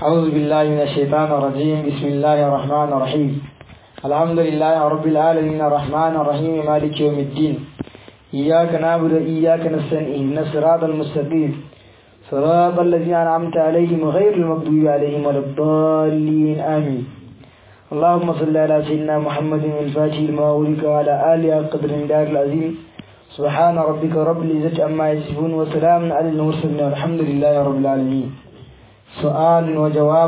أعوذ بالله من الشيطان الرجيم بسم الله الرحمن الرحيم الحمد لله رب العالمين الرحمن الرحيم مالك يوم الدين إياك نعبد وإياك نستعين اهدنا الصراط المستقيم صراط الذين أنعمت عليهم غير المغضوب عليهم ولا الضالين آمين اللهم صل على سيدنا محمد الفاتح لما أولك وعلى آله قدر دار العظيم سبحان ربك رب العزة عما يصفون وسلام على المرسلين والحمد لله رب العالمين سؤال وجواب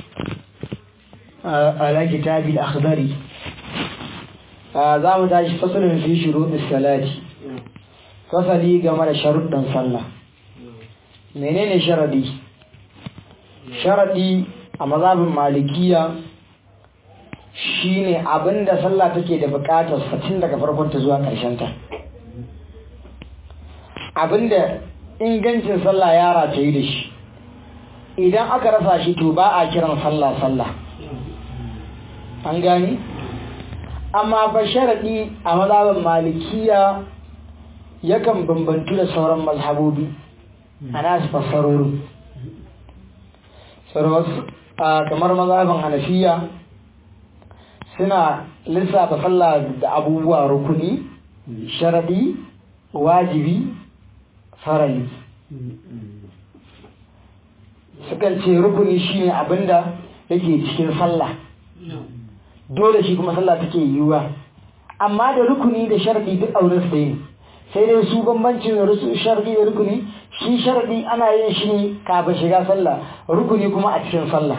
على كتاب الأخضر za mu tashi fasalin fi shuruɗin salati fasali game da sharuɗin sallah menene sharadi sharadi a mazhabin malikiya shine abinda sallah take da buƙatar tun daga farkon ta zuwa ƙarshen ta abinda ingancin sallah ya rataye da shi idan aka rasa shi to ba a kiran sallah sallah an gani amma ba sharaɗi a mazhabin malikiya yakan bambantu da sauran mazhabobi a nasu fassarorin kamar mazhabin hanafiya suna lissafa sallah da abubuwa rukuni sharaɗi wajibi farali sukan ce rukuni shine abinda yake cikin sallah dole shi kuma sallah take yiwuwa amma da rukuni da sharadi duk auren su ne sai dai su bambancin sharadi da rukuni shi sharadi ana yin shi ne kafin shiga sallah rukuni kuma a cikin sallah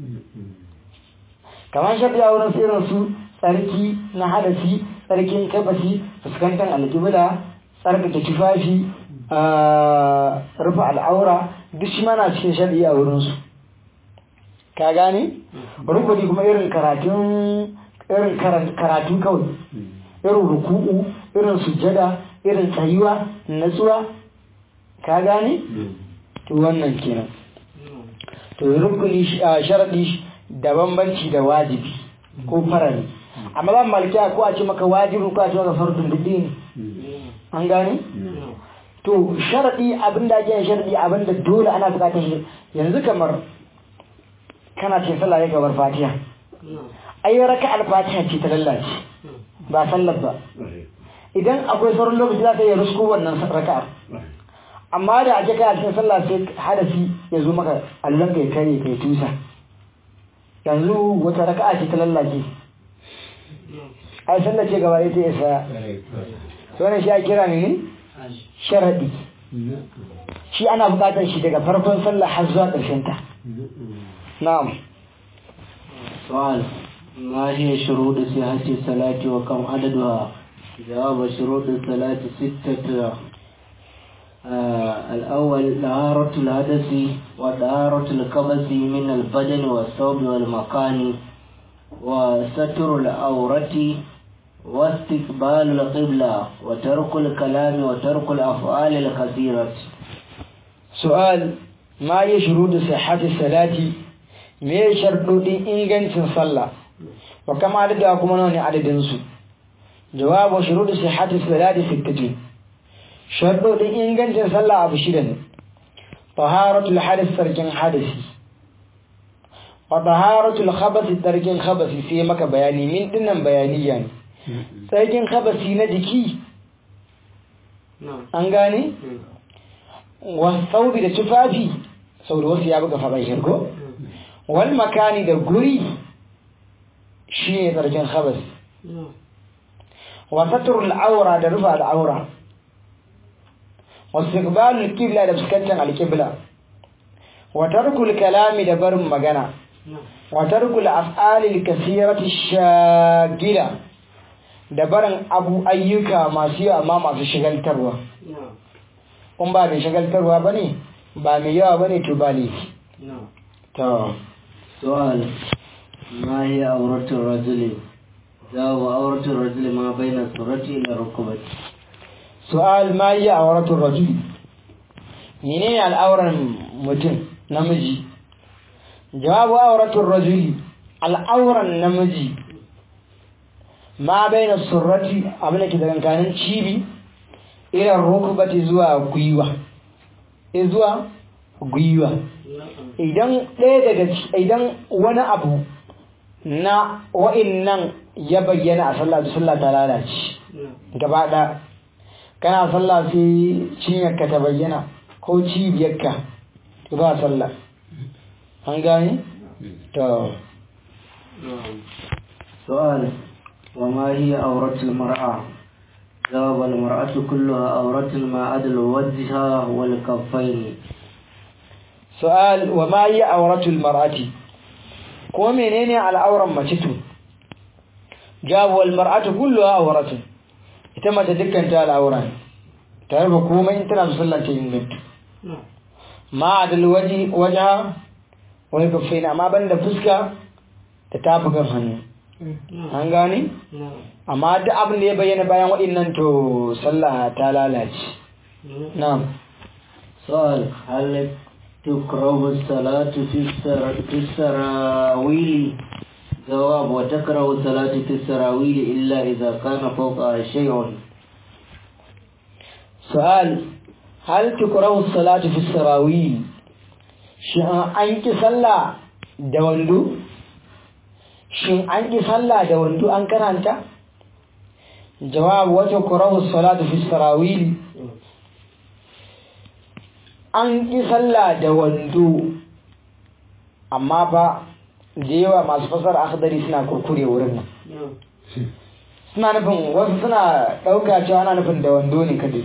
kamar sharadi a wurin irin su tsarki na hadasi tsarkin kabasi fuskantar alƙibla tsarkake tufafi rufe al'aura duk shi mana cikin sharadi a wurinsu ka gane rukuni kuma irin karatun irin karatu kawai irin ruku'u irin sujjada irin tsayuwa natsuwa ka gane to wannan kenan to rukuni sharadi da bambanci da wajibi ko farali amma ban malkiya ko a ce maka wajibi ko a ce maka fardun duk ne an gane to sharadi abinda ake yin sharadi abinda dole ana bukatar shi yanzu kamar kana ce sallah ya gabar fatiha ai raka al-fatiha ce ta lallace ba sallar ba idan akwai sauran lokaci za ka yi rusku wannan raka'ar amma da ake kai a cikin sallah sai hadasi ya zo maka allon kai kare kai tusa yanzu wata raka'a ce ta lallace ai sallah ce gaba ita ya saya wannan shi a kira ne ne sharadi shi ana bukatar shi daga farkon sallah har zuwa ƙarshen ta نعم سؤال ما هي شروط صحة الصلاة وكم عددها جواب شروط الصلاة ستة آه الأول طهارة الحدث وطهارة الكبس من البدن والثوب والمكان وستر العورة واستقبال القبلة وترك الكلام وترك الأفعال الكثيرة سؤال ما هي شروط صحة الصلاة me sharɗoɗin ingancin sallah wa kama adada kuma nawa ne adadinsu jawabu shuruɗu sihhati salati sittati sharɗoɗin ingancin sallah abu shida ne taharatul hadith sarkin hadisi wa taharatul khabasi sarkin khabasi sai maka bayani min dinnan bayaniya ne sarkin khabasi na jiki an gane wa saubi da tufafi sau da wasu ya buga faɗa shirko wal makani da guri shi ne tsarkin khabas wa satrul aura da rufa al'aura wa istiqbalul qibla da fuskantar alqibla wa tarkul kalami da barin magana wa tarkul af'alil kathirati shagila da barin abu ayyuka masu yawa amma masu shigaltarwa kun ba mai shigaltarwa bane ba mai yawa bane to ba ne to سؤال ما هي عورة الرجل جواب عورة الرجل ما بين السرة إلى الركبة سؤال ما هي عورة الرجل منين الأورة متن نمجي جواب عورة الرجل الأورة النمجي ما بين السرة أبنك إذا كان شيبي إلى الركبة زوا قيوة إزوا قيوة idan ɗaya daga ci- idan wani abu na wa'innan ya bayyana a sallah to sallah ta lalace gaba ɗaya kana sallah sai cinyarka ta bayyana ko cibiyarka to ba sallah an gane to سؤال وما هي عورة المرأة جواب المرأة كلها عورة ما عدا الوجه والكفين su'al wa ma yi auratul mar'ati ko menene al'auran mace to jawabu wal mar'atu kulluha auratun ita mace dukkan ta al'aura ne ta rufe komai in tana so sallah ta inganta ma adal waji waja wani kafai na amma banda fuska da tafukan hannu an gane amma duk abin da ya bayyana bayan waɗannan to sallah ta lalace na'am سؤال هل تكره الصلاة في السر... في السراويل جواب وتكره الصلاة في السراويل إلا إذا كان فوقها شيء سؤال هل تكره الصلاة في السراويل shin an ki sallah da wando shin an ki sallah da wando an karanta jawab wata kurahu salatu fi sarawili an ki sallah da wando amma ba da yawa masu fasar akhdari suna kurkure wurin nan suna nufin wasu suna ɗauka cewa ana nufin da wando ne kadai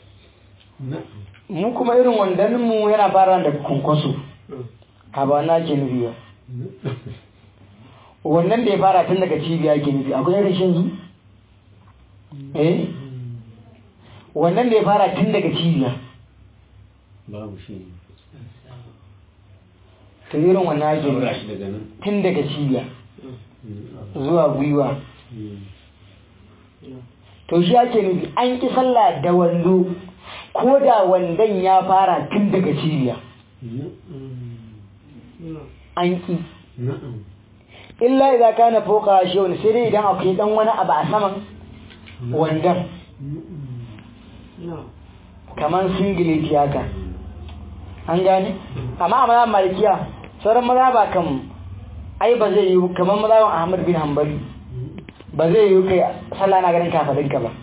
mu kuma irin wandanin mu yana fara da kunkoso a ba na ke nufi ba wannan da ya fara tun daga cibiya ke nufi akwai rashin zu eh wannan da ya fara tun daga cibiya babu shi to irin wannan ake saura nufi shi daga nan tun daga cibiya zuwa gwiwa to shi ake nufi an ki sallah da wando ko da wandon ya fara tun daga cibiya an ki illa idan kana foka shi wani sai dai idan akwai dan wani abu a saman wandon kamar singileti haka an gane amma a maza malikiya sauran maza ba kan ai ba zai yi kamar maza ahmad bin hanbali ba zai yi kai sallah na ganin kafadinka ba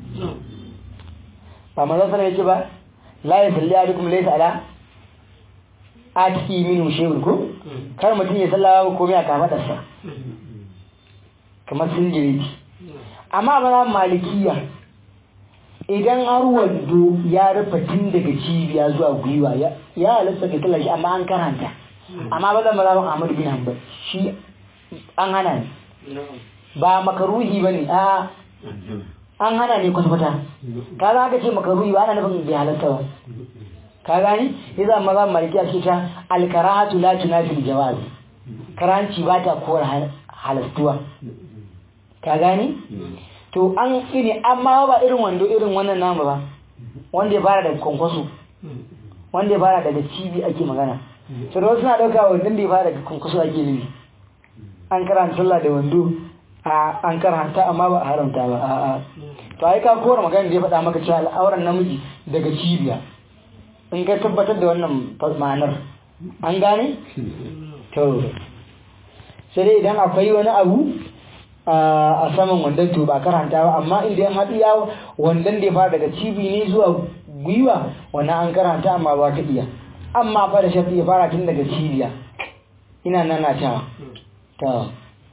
ba maza sallah yake ba la ya salli alaikum laysa ala atiki minu shehun ko kar mutum ya sallah ba komai a kafadarsa kamar singileti amma maza malikiya idan har wando ya rufe tun daga cibiya zuwa gwiwa ya ya halatta ka kalla shi amma an karanta amma ba zan mazhabin Ahmad bin Hanbal shi an hana ne ba makaruhi bane a an hana ne kwata-kwata ka za ka ce makaruhi ba ana nufin bai halatta ba ka gani yasa maza maliki a cikin alkarahatu la tunafi jawaz karanci ba ta kowar halastuwa ka gani to an ini amma ba irin wando irin wannan namu ba wanda ya fara daga kwankwaso wanda ya fara daga cibi ake magana to da wasu na ɗauka wandon da ya fara daga kwankwaso ake nufi an karanta sallah da wando a an karanta amma ba a haramta ba a'a to ai ka kora magana da ya faɗa maka cewa al'auran namiji daga cibiya in ka tabbatar da wannan ma'anar an gane to sai dai idan akwai wani abu a saman wandon to ba karanta ba amma inda yan haɗu ya wandon da ya fara daga cibi ne zuwa gwiwa wannan an karanta amma ba ta iya amma fa da shafi ya fara tun daga cibiya ina nana ta ta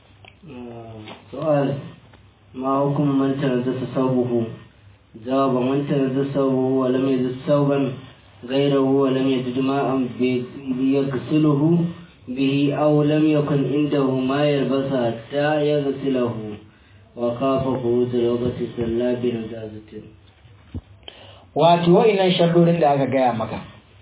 سؤال ما حكم من تنزل ثوبه جواب من تنزل ثوبه ولم يجد ثوبا غيره ولم يجد ماء يغسله به أو لم يكن عنده ما يلبس حتى يغسله وخاف خروج الوقت صلى بنجازة wato wa'innan sharrorin da aka gaya maka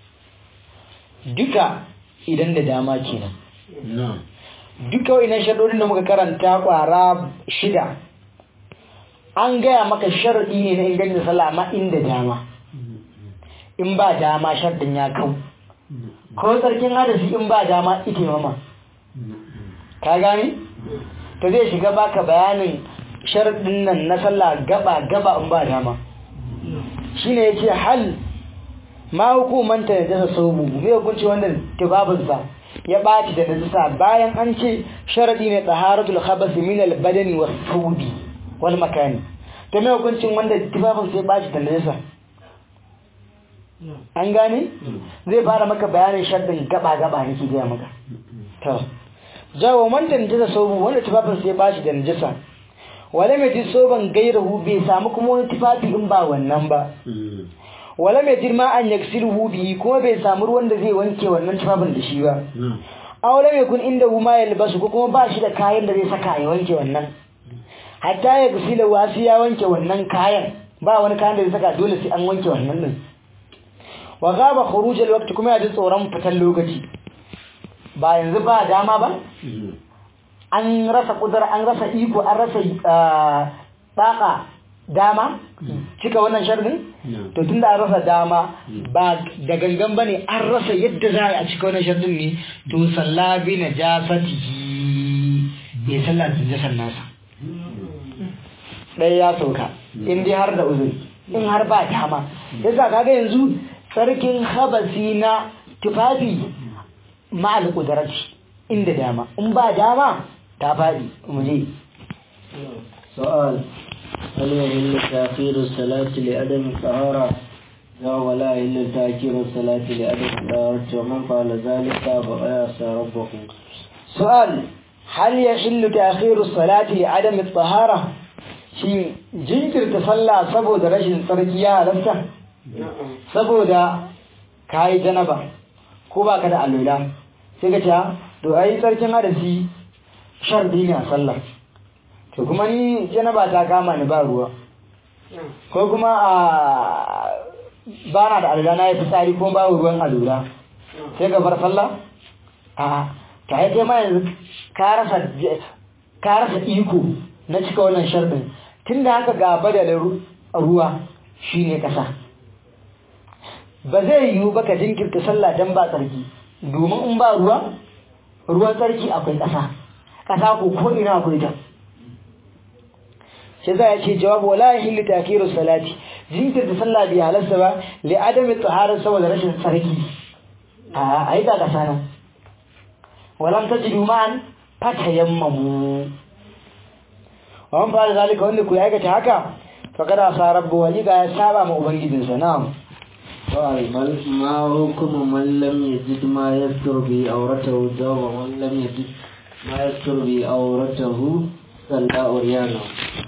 duka idan da dama kenan na'am duka wa'innan sharrorin da muka karanta kwara shida an gaya maka sharadi ne na ingancin sallah amma inda dama in ba dama shardin ya kau ko tsarkin hadasi in ba dama ita mama ka gane to zai shiga baka bayanin sharadin nan na sallah gaba gaba in ba dama shine yace hal ma hukuman ta najasa saubu me hukunci wanda tibabinsa ya ɓaci da najasa bayan an ce sharadi ne taharatul khabas min al badani was thawbi wal makani to me hukuncin wanda tibabinsa ya ɓaci da najasa an gane zai fara maka bayanin shaddin gaba gaba nake gaya maka to jawo man da najasa saubu wanda tibabinsa ya ɓaci da najasa wala mai ji soban gairahu bai samu kuma wani tufafi in ba wannan ba wala mai jirma an yaksiruhu bihi kuma bai samu ruwan da zai wanke wannan tufafin da shi ba awala mai kun inda huma ya libasu ko kuma ba shi da kayan da zai saka ya wanke wannan hatta ya gasila wasu ya wanke wannan kayan ba wani kayan da zai saka dole sai an wanke wannan din wa gaba khuruj alwaqti kuma ya ji tsoron fitan lokaci ba yanzu ba dama ba an rasa kudura an rasa iko an rasa tsaka dama cika wannan shardin to tunda an rasa dama ba da gangan bane an rasa yadda za a cika wannan shardin ne to salla bi najasatihi ya salla da najasar nasa ɗaya ya sauka in dai har da uzuri in har ba dama yasa kaga yanzu sarkin habasi na tufafi ma'al kudarati inda dama in ba dama ta faɗi mu je سؤال هل يهل تأخير الصلاة لعدم الطهارة لا ولا يهل تأخير الصلاة لعدم الطهارة ومن فعل ذلك فقد عصى ربه سؤال هل يحل تأخير الصلاة لعدم الطهارة shi jinkirta sallah saboda rashin tsarki ya halatta saboda kayi janaba ko baka da alula sai ka ce to ai tsarkin hadasi shardi ne a sallah to kuma ni janaba ta kama ni ba ruwa ko kuma a bana da alula na yi fitsari ko ba ruwan alula sai ka bar sallah a ta yi kai ma yanzu ka rasa iko na cika wannan shardin tun da haka gaba da ruwa shine kasa ba zai yiwu ba ka jinkirta sallah don ba tsarki domin in ba ruwa ruwan tsarki akwai ƙasa ƙasa ko ko ina akwai ta sai za a ce jawabu wala yahillu takiru salati jinkirta sallah bai halasta ba li adami tsahara saboda rashin tsarki a ai ga ƙasa nan walam tajidu ma'an fatayammamu wa man fara zalika wanda ku aikata haka faqad asa rabbu wa ya saba ma ubangijinsa na'am قال ما حكم من لم يجد ما يستر به عورته جواب من لم يجد ما يستر به عورته صلى عريانا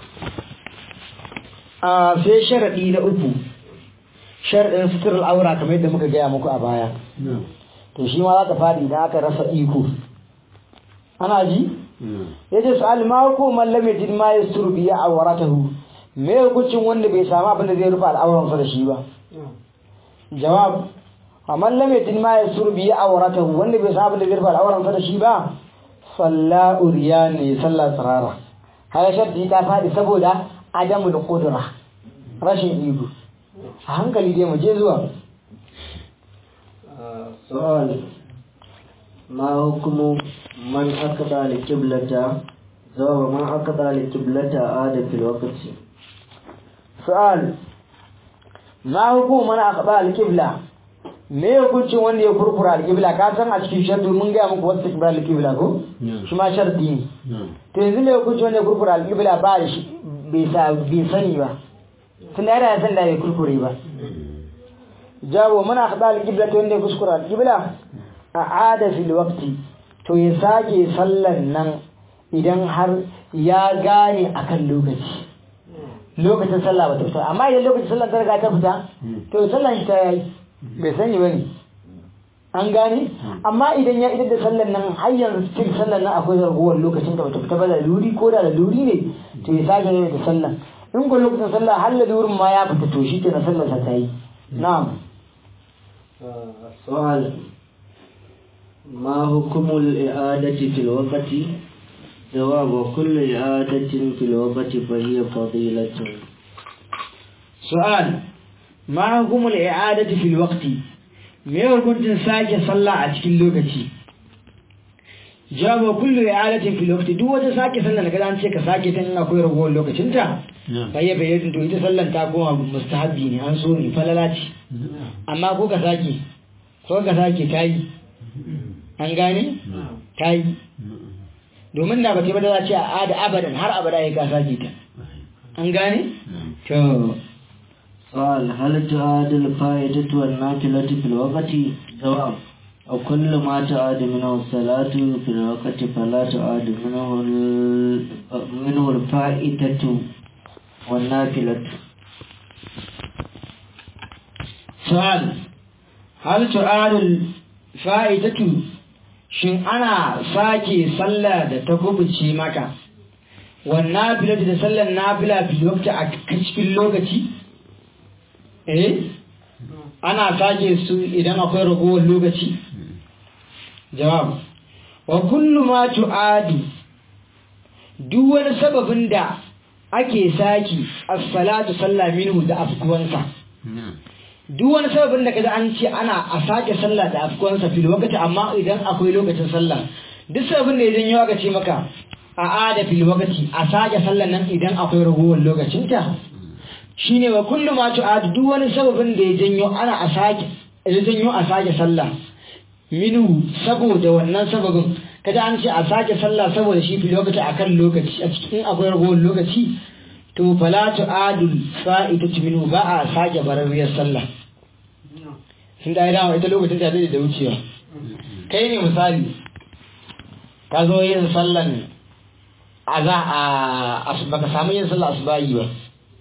a sai sharadi na uku sharadin sutur al'aura kamar yadda muka gaya muku a baya to shi ma za ta fadi idan aka rasa iko ana ji yace su'al ma ko man lam yajid ma yasturu bi awratahu me hukuncin wanda bai samu abin da zai rufe al'auransa da shi ba jawab amma lam yatin ma yasur bi awratahu wanda bai sabu da girba al'auran sa da shi ba salla uriyani salla tsarara haya sharti ta fadi saboda adamu da qudra rashin iko a hankali dai mu je zuwa سؤال ما حكم من أقضى القبلة جواب من أقضى القبلة عاد في الوقت su'al ma hukumu mana aqba al-qibla me hukuncin wanda ya kurkura al-qibla ka san a cikin shartu mun ga muku wasu qibla al-qibla ko shi ma sharti ne to yanzu me hukuncin wanda ya kurkura al-qibla ba shi bai sa bai sani ba tun da ya san da bai kurkure ba jawo mana aqba al-qibla to wanda ya kuskura al-qibla a ada fil waqti to ya sake sallan nan idan har ya gane akan lokaci lokacin sallah ba ta fita amma idan lokacin sallah ta riga ta fita to sallan shi ta yayi bai sani bane an gane amma idan ya idar da sallan nan har yanzu cikin sallan nan akwai zarguwar lokacin da bata fita ba da luri ko da luri ne to ya sake ne da sallan in ko lokacin sallah har da lurin ma ya fita to shi ke na sallar sa ta yi na'am سؤال ما حكم الإعادة في الوقت جواب كل إعادة في الوقت فهي فضيلة su'al ma hukumul i'adati fil waqti me hukuncin sake sallah a cikin lokaci jawabu kullu i'adatin fil waqti duk wata sake sallar da kaza an ce ka sake ta in akwai ragowar lokacin ta na'am bayya bayyana to ita sallan ta koma mustahabbi ne an so ne falala ce amma ko ka sake ko ka sake tayi an gane tayi domin da ba ta ba da za a ce a da abadan har abada ya ka sake ta an gane to سؤال هل تعاد الفائدة والنافلة في الوقت جواب وكل ما تعاد منه الصلاة في الوقت فلا تعاد منه ال- منه الفائدة والنافلة su'al hal tu'adul fa'idatu shin ana sake sallah da ta kubuce maka wannan filatu da sallar nafila fil waqti a cikin lokaci eh ana sake su idan akwai ragowar lokaci jawab wa kullu ma tu'adu duk wani sababin da ake saki as-salatu sallah minhu da afkuwansa duk wani sababin da kaji an ce ana a sake sallah da afkuwansa fil wakati amma idan akwai lokacin sallah duk sababin da idan yawa ce maka a ada fil wakati a sake sallah nan idan akwai ragowar lokacin ta shine wa kullu ma tu'ad duk wani sababin da ya janyo ana a sake ya janyo a sake sallah minhu saboda wannan sababin kaji an ce a sake sallah saboda shi fil wakati akan lokaci a cikin akwai ragowar lokaci to fala tu'adul fa'idatu minhu ba a sake bararriyar sallah sun da dama ita lokacin ta da wucewa kai ne misali ka zo yin sallan a za a baka samu yin sallan asubahi ba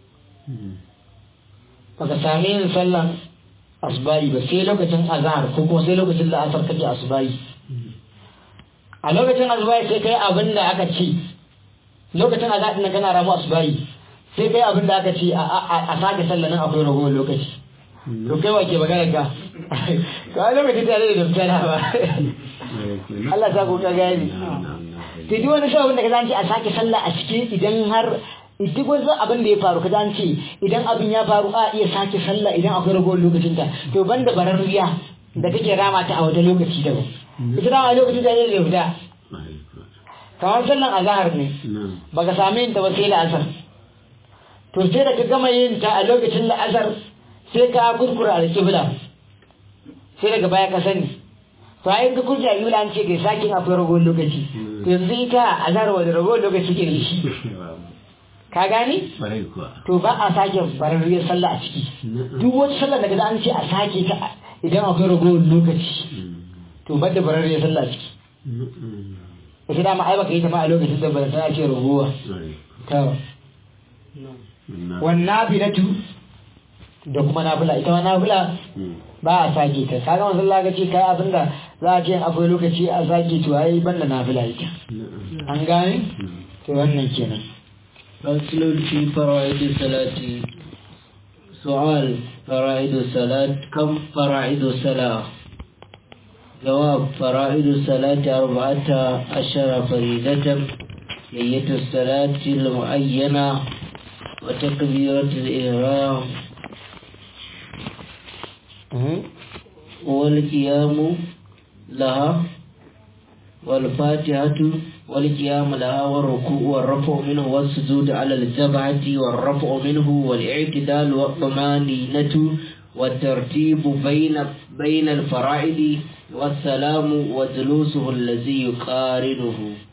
baka sami yin sallan asubahi ba sai lokacin azhar ko kuma sai lokacin la'asar kake asubahi a lokacin asubahi sai kai abin da aka ce lokacin azhar din kana ramu asubahi sai kai abin da aka ce a sake sallanin akwai ragowar lokaci to kai wa ke magana ka ka lokacin tare da daftara ba Allah sa ku ka gani to duk wani sabon da ka zanci a sake sallah a cikin idan har duk wani abin da ya faru ka zanci idan abin ya faru a iya sake sallah idan akwai ragowar lokacin ta to banda bararriya da kake rama ta a wata lokaci daban ita dama lokacin da zai fita kamar sallan azahar ne baka sami yin ta ba sai la'asar to sai da ka gama yin ta a lokacin la'asar sai ka kurkura alƙibla sai daga baya ka sani to ayin ka kurkura alƙibla an ce kai sakin akwai ragowar lokaci to yanzu ita a zara wani ragowar lokaci ke da shi ka gani to ba a sake bararriyar sallah a ciki duk wata sallah daga an ce a sake ta idan akwai ragowar lokaci to ba da bararriyar sallah a ciki ita dama ai baka yi ta ma a lokacin da ba ta ce ragowa to wannan nafilatu da kuma nafila ita ma nafila ba a sake ta kaga wanzan laga ce kai abinda za a ce akwai lokaci a sake to ai banda nafila ita an gane to wannan kenan فصل في فرائض الصلاة سؤال فرائض الصلاة كم فرائض الصلاة جواب فرائض الصلاة أربعة عشر فريدة نية الصلاة المعينة وتكبيرة الإحرام والقيام لها والفاتحة والقيام لها والركوع والرفع منه والسجود على الجبهة والرفع منه والاعتدال والطمانينة والترتيب بين بين الفرائض والسلام وجلوسه الذي يقارنه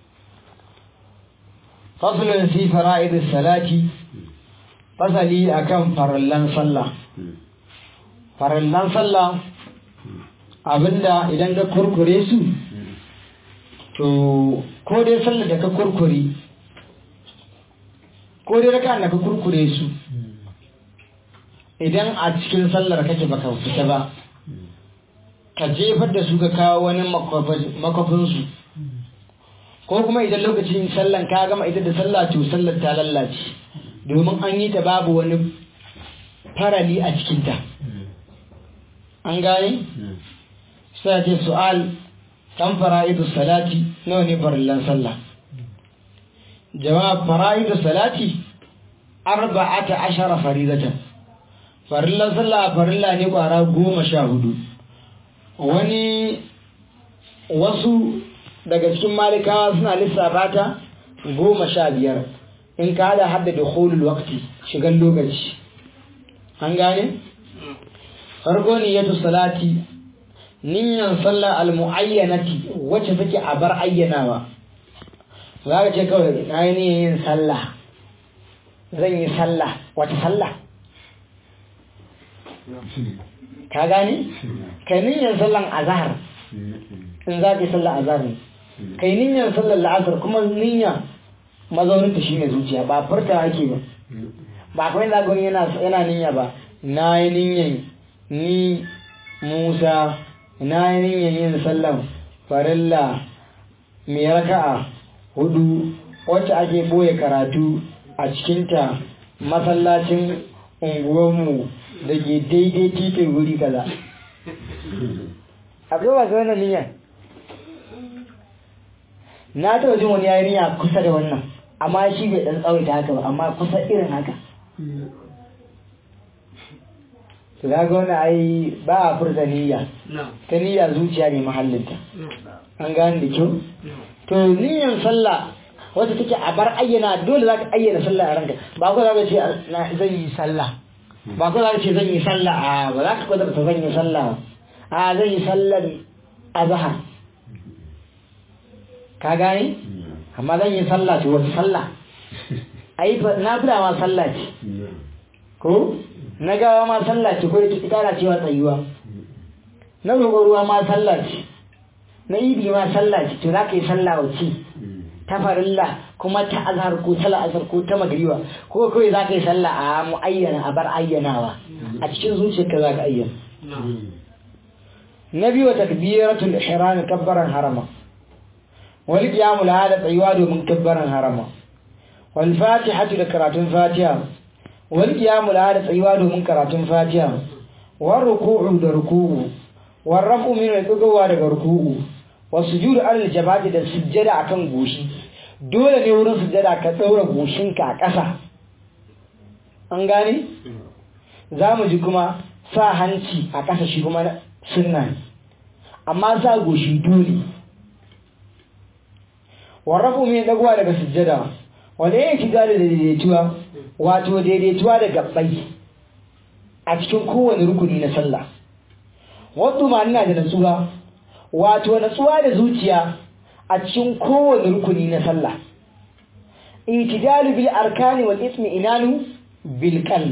فصل في فرائض الصلاة fasali akan farallan sallah farallan sallah abinda idan ka kurkure su to ko dai sallar da ka kurkure ko dai raka da ka kurkure su idan a cikin sallar kake baka fita ba ka jefar da su ka kawo wani makwafinsu ko kuma idan lokacin sallan ka gama ita da sallah to sallar ta lallace domin an yi ta babu wani farali a cikinta an gane? sai ce su'al kan fara'idu salati nawa ne farillan sallah jawab fara'idu salati arba'ata ashara faridatan farillan sallah farilla ne kwara goma sha hudu wani wasu daga cikin malikawa suna lissafa ta goma sha biyar in ka hada hadda da holul wakti shigan lokaci an gane farko niyyatu salati niyyan sallar almu'ayyanati wacce take a bar ayyanawa za ka ce kawai na yi niyyar yin sallah zan yi sallah wata sallah ka gane kai niyyar sallan azhar in za ka yi sallar azhar ne kai niyyar sallar la'asar kuma niyya mazaunin ta shine zuciya ba furta ake ba ba kawai za gwani yana yana niyya ba na yi niyyar ni musa na yi niyyar yin sallan farilla mai raka'a hudu wacce ake boye karatu a cikinta masallacin unguwarmu da ke daidai titin wuri kaza akwai wasu wannan niyyar na taɓa jin wani yayi niyya kusa da wannan amma shi bai ɗan tsawaita haka ba amma kusa irin haka to ga wani ai ba a furta niyya ta niyya zuciya ne mahallinta an gane da kyau to niyyan sallah wata take a bar ayyana dole za ka ayyana sallah a ranka ba ko za ka ce zan yi sallah ba ko za ka ce zan yi sallah a ba za ka kwadar ta zan yi sallah a zan yi sallar azhar ka gane amma zan yi sallah ce wata sallah ai na fida ma sallah ce ko na gawa ma sallah ce ko da ki kara cewa tsayuwa na roƙo ruwa ma sallah ce na idi ma sallah ce to za ka yi sallah wace ta farilla kuma ta azhar ko ta la'asar ko ta magriba ko kawai za ka yi sallah a mu'ayyana a bar ayyanawa a cikin zuciyarka za ka ayyana na biyu takbiratul ihram kabbaran harama wal qiyamu la da tsayuwa domin kabbaran harama wal fatihatu da karatun fatiha wal qiyamu la da tsayuwa domin karatun fatiha war ruku'u da ruku'u war raf'u min al daga ruku'u wasujudu alal jabati da sujjada akan goshi dole ne wurin sujjada ka daura goshinka a ƙasa an gane za mu ji kuma sa hanci a ƙasa shi kuma sunna ne amma sa goshi dole warrafu mai dagowa daga sujjada wanda ya ci da daidaituwa wato daidaituwa da gabbai a cikin kowane rukuni na sallah wato ma ina da natsuwa wato natsuwa da zuciya a cikin kowane rukuni na sallah itidalu bil arkani wal ismi inanu bil qalb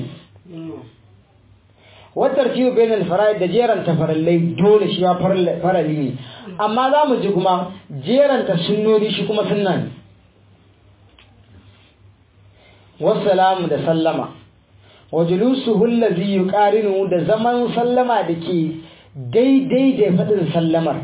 wa tartibu bain al fara'id da jeran tafarallai dole shi ma farali ne amma za mu ji kuma jeran ta sunnoni shi kuma sunna ne wassalamu da sallama wa julusuhu allazi yuqarinu da zaman sallama dake daidai da fadin sallamar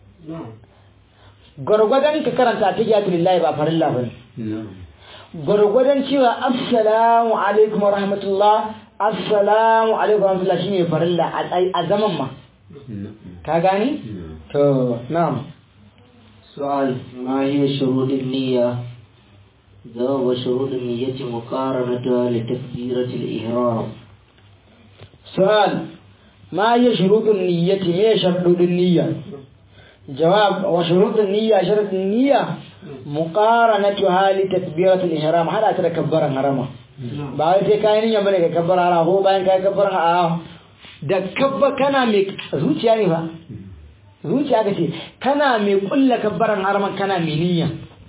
gwargwadon ka karanta ta giyatu lillahi ba farilla ba gwargwadon cewa assalamu alaikum wa rahmatullah assalamu alaikum wa rahmatullah shine farilla a zaman ma ka gani to na'am سؤال ما هي شروط النية جواب شروط النية مقارنتها لتكبيرة الإحرام سؤال ما هي شروط النية ما شروط النية جواب وشروط النية شرط النية مقارنتها لتكبيرة الإحرام هذا تكبر حرما ba sai kai niyya bane ka kabbara harama ko bayan kai kabbara a da kabba kana mai zuciya ne fa zuciya ka ce kana mai kulla kabbaran harama kana mai niyya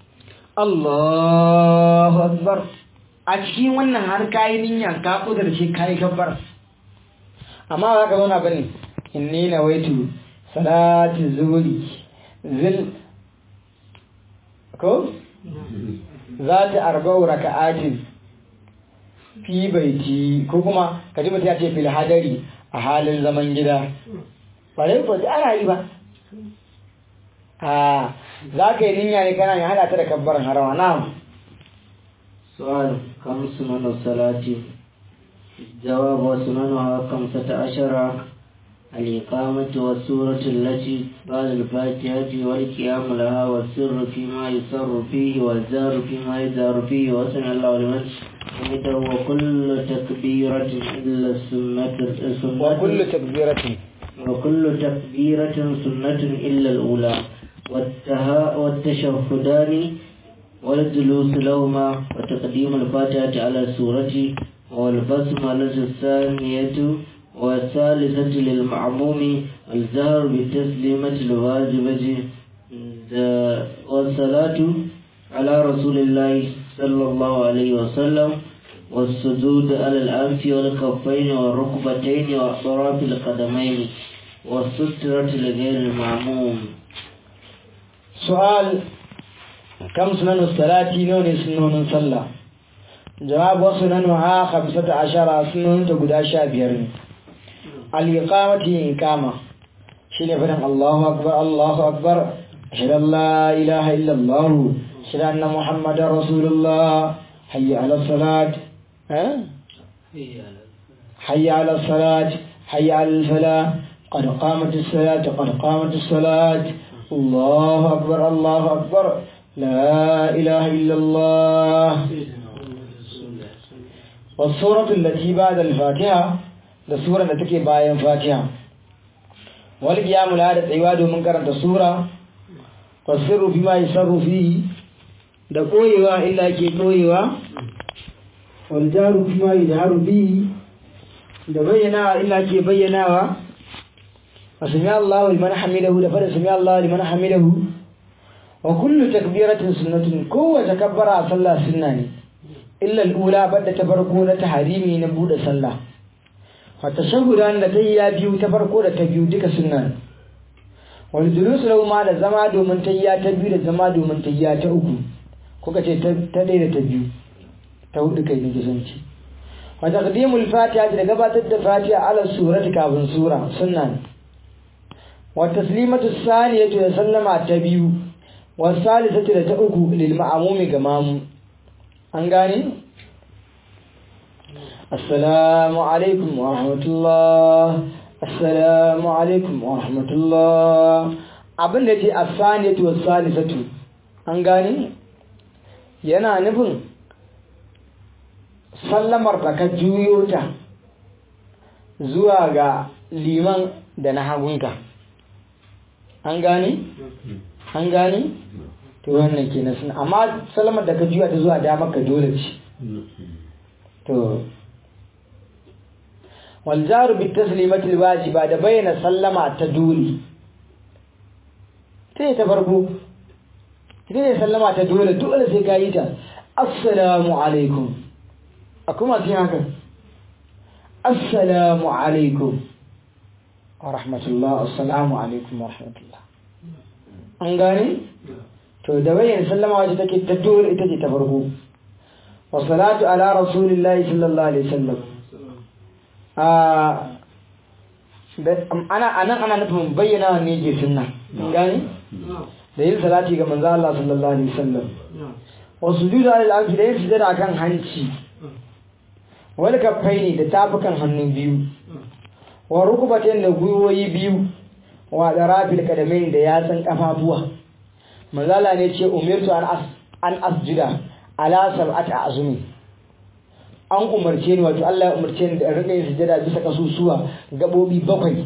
Allahu akbar a cikin wannan har kai niyya ka kudar shi kai kabbar amma ba ka zauna bane inni nawaitu salati zuhri zil ko zati arba'u raka'atin fi baiti ko kuma kaji mutum ya ce fil hadari a halin zaman gida ba dai ko ana yi ba a za ka yi niyya ne kana ne hada ta da kabbaran harama na'am سؤال كم سنن الصلاة جواب وسننها خمسة عشر الإقامة والسورة التي بعد الفاتحة والقيام لها والسر فيما يسر فيه والجار فيما يجار فيه وسمع الله لمن حمده وكل تكبيرة إلا السنة السنة وكل تكبيرة وكل تكبيرة سنة إلا الأولى والتها والتشهدان والجلوس لهما وتقديم الفاتحة على السورة والبسملة الثانية والثالثة للمعموم الجهر بالتسليمة الواجبة والصلاة على رسول الله صلى الله عليه وسلم والسجود على الأنف والكفين والركبتين وأطراف القدمين والسترة لغير المعموم سؤال كم سنن الصلاة نون سنون صلى جواب وسننها خمسة عشر سنون تقول شابير الإقامة إقامة شيء فرن الله أكبر الله أكبر أشهد أن لا إله إلا الله أشهد أن محمد رسول الله حي على الصلاة ها؟ حي على الصلاة حي على الفلاح قد قامت الصلاة قد قامت الصلاة الله أكبر الله أكبر لا إله إلا الله والسورة التي بعد الفاتحة السورة التي بعد الفاتحة والقيام لهذا عباد من كرنت السورة والسر فيما يسر فيه da koyewa illa ke koyewa waljaru kuma yajharu bihi da bayyanawa illa ke bayyanawa wa sami Allahu liman hamidahu da fara sami Allahu liman hamidahu wa kullu takbiratin sunnatun kowace kabbara a sallah sunna ne illa al-ula badda ta farko na taharimi na bude sallah wa tashahhudan da tayya biyu ta farko da ta biyu duka sunna ne wal julus lahu ma da zama domin tayya ta biyu da zama domin tayya ta uku kuka ce ta ɗaya da ta biyu ta hudu kai nake son ci wa taqdimul fatiha da gabatar da fatiha ala surati kafin sura sunna ne wa taslimatu saniyatu da sallama ta biyu wa salisatu da ta uku lil ma'mumi ga mamu an gane assalamu alaikum wa rahmatullah assalamu alaikum wa rahmatullah abin da ce as-saniyatu was salisatu an gane yana nufin sallamar da ka juyo ta zuwa ga liman da na hagunka an gane? an gane? to wannan ke na suna amma sallamar da ka juya ta zuwa damar ka dole ce to waljaru bi taslimatul wajiba da bayyana sallama ta dole ta ta farko ita ne sallama ta dole dole sai ka yi ta assalamu alaikum a kuma sai haka assalamu alaikum wa rahmatullah assalamu alaikum wa rahmatullah an gane to da bayan sallama wace take ta dole ita ce ta farko wa salatu ala rasulillahi sallallahu alaihi wasallam a ana anan ana nufin bayyana ne ke sunna an gane da yin salati ga manzo Allah sallallahu alaihi wasallam wa sujudu alal ardi da yin sujada kan hanci wal kaffaini da tafukan hannu biyu wa rukubatin da gwiwoyi biyu wa darafil kadamain da yatsan kafafuwa manzo Allah ne ce umirtu an as an asjuda ala sab'ati azumi an umarce ni wato Allah ya umarce ni da rika yin sujada bisa kasusuwa gabobi bakwai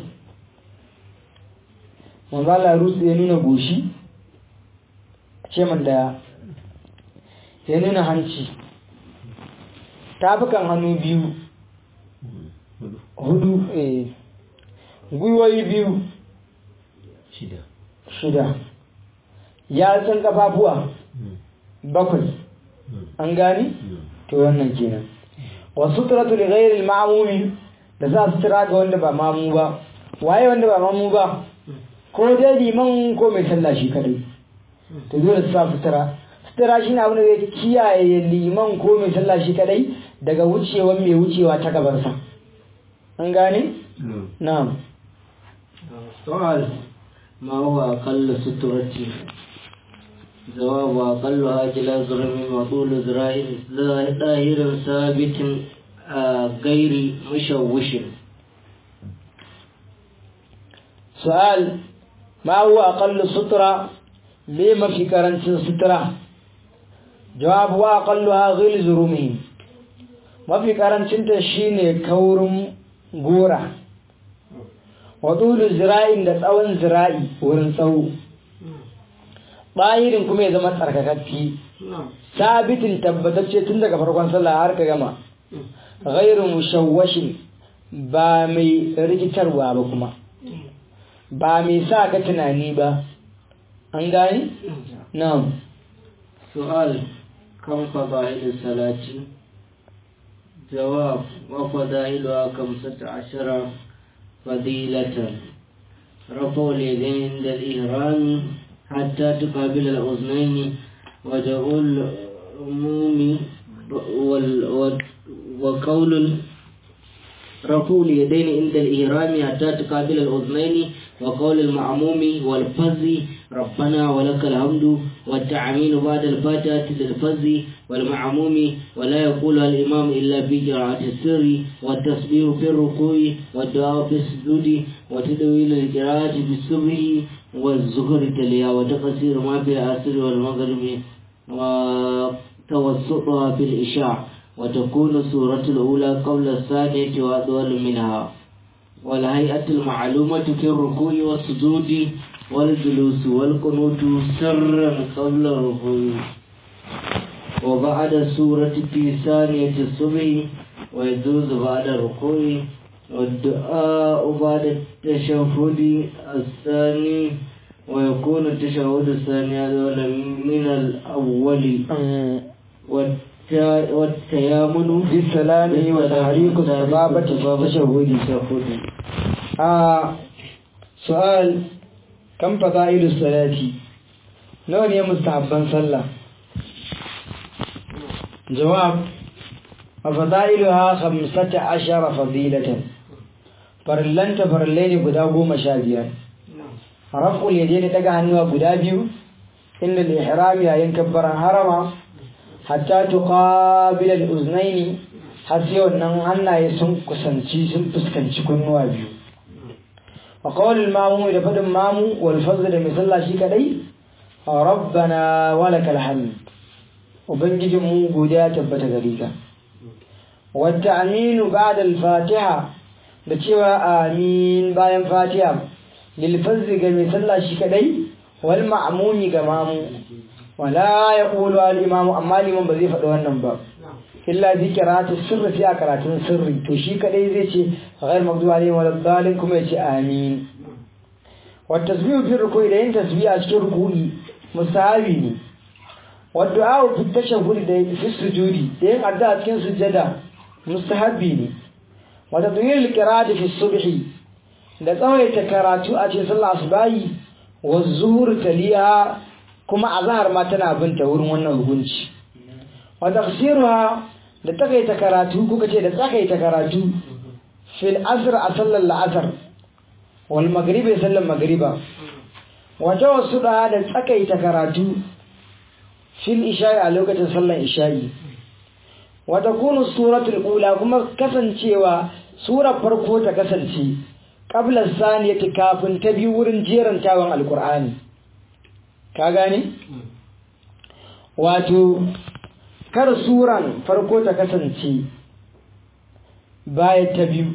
manzo Allah ya nuna goshi ce man da ya nuna hanci tafukan hannu biyu hudu eh gwiwoyi biyu shida shida yatsun kafafuwa bakwai an gani to wannan kenan wasu turatu da ghairil ma'amumi da za su tira ga wanda ba mamu ba waye wanda ba mamu ba ko dai liman ko mai sallah shi kadai to dole su sa sutura sutura shi ne abin da zai kiyaye liman ko mai sallah shi kadai daga wucewa mai wucewa ta gabansa an gane? na'am سؤال ما هو أقل سترتي جواب أقلها إلى ضرب وطول ذراع ظاهر ثابت آه، غير مشوش سؤال ما هو أقل السترة لما في كرنس السترة جواب وأقلها غلظ رمه ما في كرنس تشيني كورم غورا وطول الزراع da tsawon zira'i wurin tsawo bahirin kuma ya zama tsarkakakki sabitin tabbatacce tun daga farkon sallah har ka gama ghairu mushawwashin ba mai rikitarwa ba kuma ba mai sa ka tunani ba an gani na'am سؤال كم فضائل الصلاة جواب وفضائلها خمسة عشر فضيلة رفع اليدين عند الإهرام حتى تقابل الأذنين وجعل العموم وال- وال- وقول ال- رفع اليدين عند الإهرام حتى تقابل الأذنين وقول المعموم والفز ربنا ولك الحمد والتعمين بعد الفاتحة للفز والمعموم ولا يقولها الإمام إلا في قراءة السر والتسبيح في الركوع والدعاء في السجود وتدويل القراءة في الصبح والظهر تليا وتقصير ما في العصر والمغرب وتوسطها في الإشاع وتكون السورة الأولى قبل الثانية وأطول منها والهيئة المعلومة في الركوع والسجود والجلوس والقنوت سرا قبل الركوع وبعد السورة في ثانية الصبح ويجوز بعد الركوع والدعاء بعد التشهد الثاني ويكون التشهد الثاني أدول من الأول والت- والتيامن بالسلام وتحريك السبابة في التشهد التشهد آه سؤال كم فضائل الصلاة نوع ne mustahabban sallah جواب وفضائلها خمسة عشر فضيلة فرلنت فرلين قدا قوم شابيا رفع اليدين تقع هنوا قدا بيو إن الإحرام ينكبر حرما حتى تقابل الأذنين حتى أنه أن يسنك سنشي سنفسكنشي كنوا بيو وقول المامو إذا فد مامو والفضل مثل شيء كدي ربنا ولك الحمد وبنجي مو غوديا تبتا غريكا والتأمين بعد الفاتحة da cewa amin bayan fatiha lil fazzi ga mai sallah shi kadai wal ma'mumi ga mamu wala yaqulu al imamu amma liman ba zai faɗi wannan ba illa bi qira'ati sirri fi karatun sirri to shi kadai zai ce ghayr maghdubi alaihim wal dhalin kuma ya ce amin wa tasbihu fi ruku'i da yin tasbiha a cikin ruku'i mustahabi ne wa du'a fi tashahhud da fi sujudi da yin addu'a cikin sujjada mustahabi ne wa tadwil qira'ati fi subhi da tsawaita karatu a cikin sallah asubahi wa zuhur taliya kuma azhar ma tana binta wurin wannan hukunci wa tafsiruha da takaita karatu kuka ce da takaita karatu fil asr a sallar la'asar wal maghribi sallar maghriba wa tawassuda da takaita karatu fil isha'i a lokacin sallar isha'i wa takunu suratul ula kuma kasancewa surar farko ta kasance qabla saniyati kafin ta biyu wurin jerantawan alqur'ani ka gane wato kar suran farko ta kasance baya ta biyu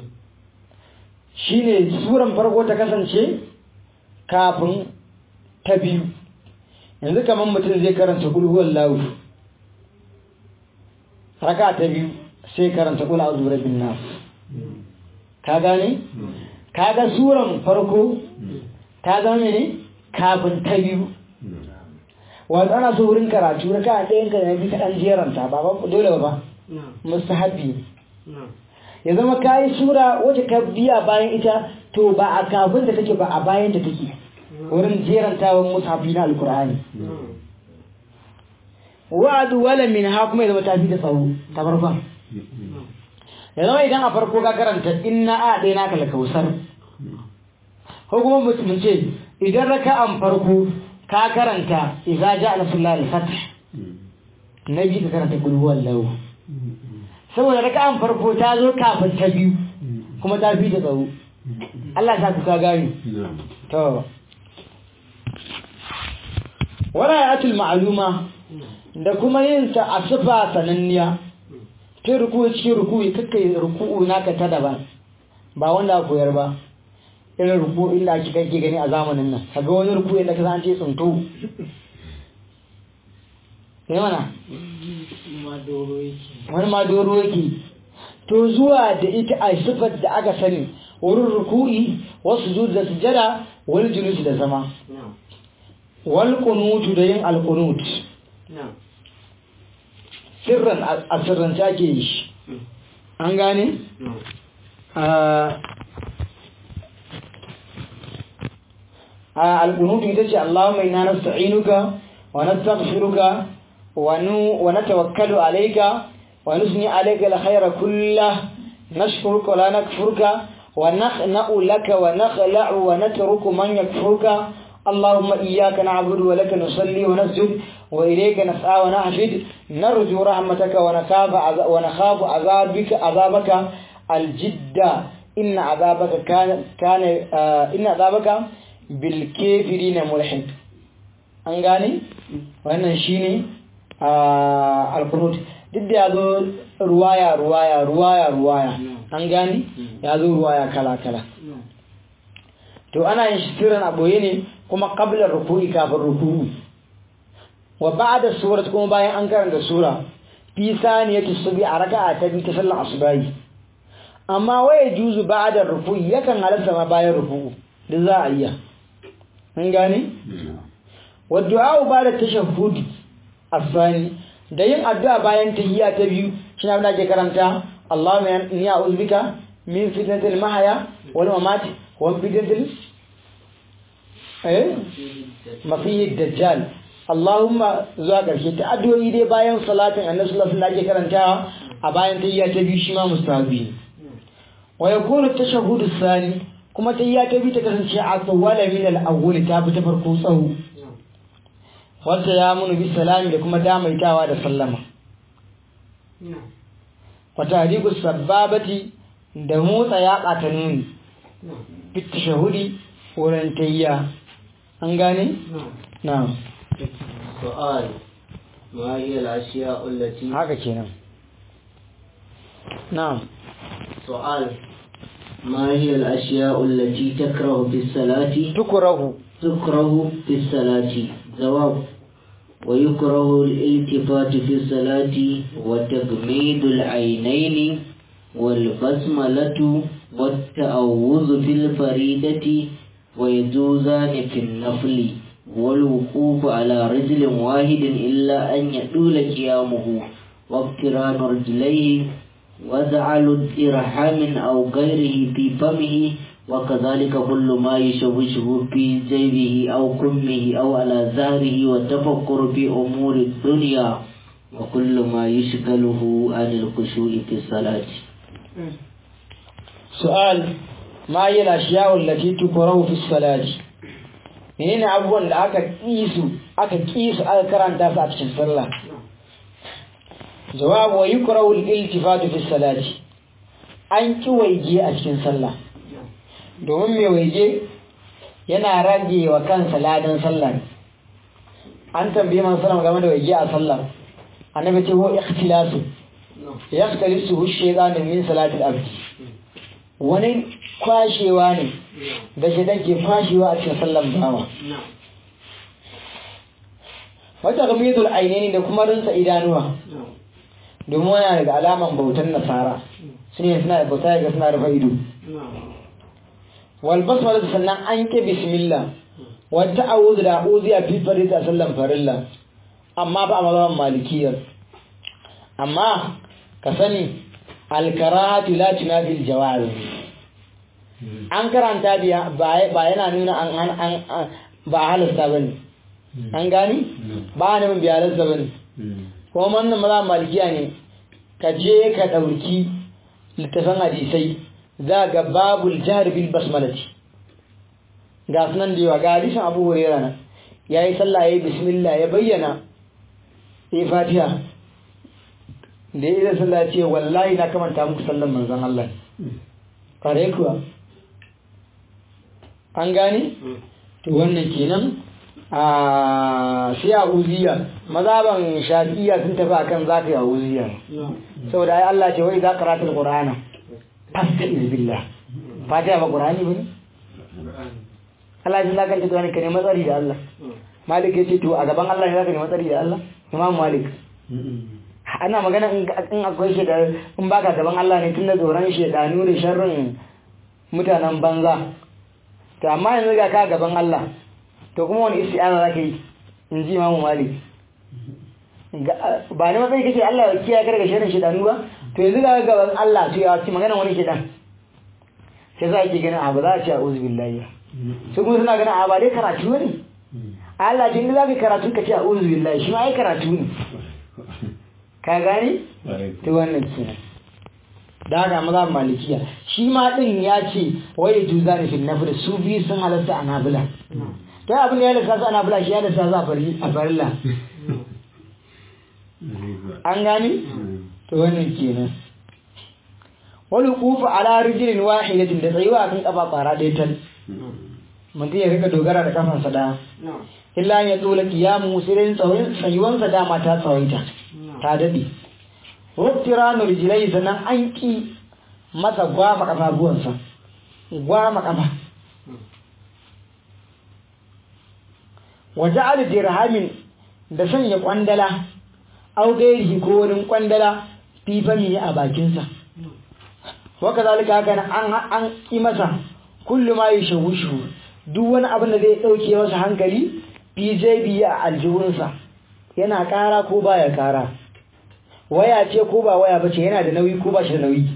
shine suran farko ta kasance kafin ta biyu yanzu kamar mutum zai karanta kulhuwar lawu raka ta biyu sai karanta kula a zura bin nas ka gane? ka ga suran farko ta zama ne kafin ta biyu wanda ana so wurin karatu raka a ɗayan ka yabi kaɗan jeranta ba ba dole ba mustahabbi ya zama ka yi sura wacce ka biya bayan ita to ba a kafin da take ba a bayan da take wurin jerantawan mushafi na alkur'ani wa'adu wala min ha kuma ya zama tafi da tsawo ta farkon ya zama idan a farko ka karanta inna a ɗaya naka la kausar ko kuma mutum ce idan raka'an farko ka karanta idza ja'a nasrullahi al-fath nabi ka karanta qul huwallahu saboda raka'an farko ta zo kafin ta biyu kuma ta fi da tsawo Allah ta ka gani to warayatul ma'luma da kuma yin ta a sifa sananniya ta ruku cikin ruku kakkai ruku'u naka ta daban ba wanda koyar ba irin ruku inda ake kake gani a zamanin nan kaga wani ruku inda ka san ce tsunto sai mana wani ma doro yake to zuwa da ita a sifar da aka sani wurin ruku'i wasu zuwa da sujada wani julus da zama wal kunutu da yin al kunut sirran a sirrance ake yi shi an gane القنوت يتجي اللهم إنا نستعينك ونستغفرك ونتوكل عليك ونثني عليك الخير كله نشكرك ولا نكفرك ونخنأ لك ونخلع ونترك من يكفرك اللهم إياك نعبد ولك نصلي ونسجد وإليك نسعى ونحفد نرجو رحمتك ونخاف ونخاف عذابك عذابك الجد إن عذابك كان كان آه إن عذابك بالكافرين ملحد an gane wannan shine al-qunut duk da yazo ruwaya ruwaya ruwaya ruwaya an gane yazo ruwaya kala kala to ana yin shirin aboye ne kuma qabla ruku'i kafin ruku'u wa ba'da surat kuma bayan an karanta sura fi saniyati subhi a raka'a ta bi ta sallar asubahi amma waye juzu ba'da ruku'i yakan halatta ma bayan ruku'u da za a iya an gane wa du'a ba'da tashahhud asani da yin addu'a bayan tahiyya ta biyu shi abin da ke karanta Allahumma inni a'udhu bika min fitnatil mahya wal mamat wa min fitnatil eh mafiyid dajjal Allahumma zuwa ƙarshe ta addu'o'i dai bayan salatin annabi sallallahu alaihi wasallam ake karantawa a bayan tahiyya ta biyu shi ma mustahabi wa yakunu tashahhudu sani kuma tahiyya ta biyu ta kasance a tsawala min al-awwal ta bi ta farko tsawo wata ya munu bi salami da kuma damaitawa da sallama wata hadiku sababati da motsa yaƙa ta nuni fit tashahhudi wurin tahiyya an gane na'am سؤال ما هي الأشياء التي haka kenan na'am سؤال ما هي الأشياء التي تكره في الصلاة tukrahu تكره في الصلاة جواب ويكره الالتفات في الصلاة وتغميد العينين والبسملة والتأوذ في الفريدة ويجوزان في النفل والوقوف على رجل واحد إلا أن يطول قيامه واقتران رجليه وجعل الإرحام أو غيره في فمه وكذلك كل ما يشوشه في جيبه أو كمه أو على ظهره والتفكر في أمور الدنيا وكل ما يشغله عن الخشوع في الصلاة su'al ma yi lashiyawun lati tukurau fi salati menene abubuwan da aka kisu aka kisu aka karanta su a cikin sallah jawabu wa yukrahu al-iltifatu fi salati an ki waige a cikin sallah domin mai waige yana rage wa kansa ladan sallah an tambaye man sallam game da waige a sallah annabi ce ho ikhtilasu yaktalisu shaytanu min salati al-abd wani kwashewa ne da shaidan ke kwashewa a cikin sallan bawa wata gamidul ainihin da kuma rinsa idanuwa domin wani daga alaman bautan nasara su ne suna da bauta ga suna rufe ido wal basmala sannan an ke bismillah wata a'udhu da a'udhu ya fi farita sallan farilla amma ba a mazhaban malikiyar amma ka sani alkarahatu la tunafi aljawaz an karanta biya ba yana nuna an an ba halasta bane an gani ba ne mun biya halasta bane ko wannan maza malikiya ne ka je ka dauki littafin hadisai za ga babul jahr bil basmalati ga sunan da yawa ga hadisin Abu Hurairah na yayi sallah yayi bismillah ya bayyana sai Fatiha da ya zai sallah ce wallahi na kamanta muku sallan manzan Allah kare kuwa an gane to wannan kenan a sai a uziya mazaban shafi'iyya sun tafi akan zaka yi a uziya saboda ai Allah ce wai za ka ratul qur'ana fasta iz billah fatiha ba qur'ani bane Allah ya lakanta da wani ka nemi tsari da Allah Malik ya ce to a gaban Allah ne zaka nemi tsari da Allah Imam Malik ana magana in in akwai shi da in baka gaban Allah ne tunda tsoron shedanu da sharrin mutanen banza to amma yanzu ga ka gaban Allah to kuma wani isti'ana zaka yi in ji Imam Malik ba ne matsayi kake Allah ya kiyaye ka daga sharrin shedanu ba to yanzu ga gaban Allah to ya ci magana wani shedan sai za ki gani abu za a ce a'udhu billahi su kuma suna ganin a ba dai karatu ne Allah jin za ka karatu ka ce a'udhu billahi shi ma ai karatu ne ka gane to wannan kenan da haka maza malikiya shi ma din ya ce waye juza ne fil nafil su biyu sun halatta a nabila kai abin da ya halatta su a nabila shi ya halatta za a farilla an gane to wannan kenan wani kufa ala rijilin wahidatin da tsayuwa kan kafa kwara ɗaya tal mutum ya rika dogara da kafansa ɗaya illa ya tsola kiyamu sai tsawon tsayuwansa dama ta tsawaita ta daɗe ruftiranu rijilai sannan an ƙi masa gwama ƙafafuwansa gwama ƙafa waje ali dirhamin da sanya ƙwandala au gairihi ko wani ƙwandala fifami a bakinsa waka zalika haka an an ƙi masa kullu ma yashawushu duk wani abin da zai ɗauke masa hankali fi jaybi a aljihunsa yana ƙara ko baya ƙara waya ce ko ba waya bace yana da nauyi ko ba shi da nauyi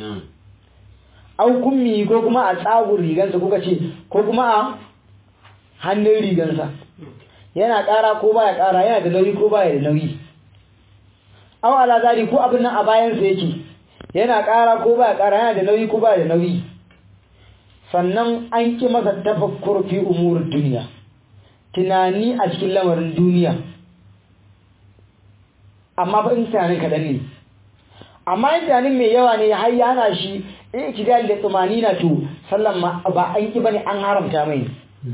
au kummi ko kuma a tsagun rigansa kuka ce ko kuma a hannun rigansa yana ƙara ko baya ƙara yana da nauyi ko baya da nauyi au ala zari ko abin nan a bayansa yake yana ƙara ko baya ƙara yana da nauyi ko baya da nauyi sannan an ki masa tafakkur fi umurin duniya tunani a cikin lamarin duniya amma fa in tunanin kaɗan ne amma in tunanin mai yawa ne har ya hana shi ikidal da tsumani na to sallan ma ba an ki bane an haramta mai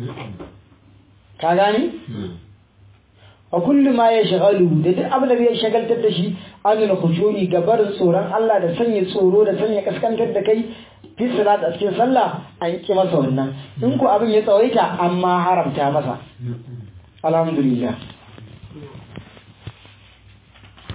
ka gani wa kullu ma ya shagalu da duk abin da zai shagaltar da shi an nuna khushu'i ga barin tsoron Allah da sanya tsoro da sanya kaskantar da kai fi salat a cikin sallah an ki masa wannan in ko abin ya tsawaita amma haramta masa alhamdulillah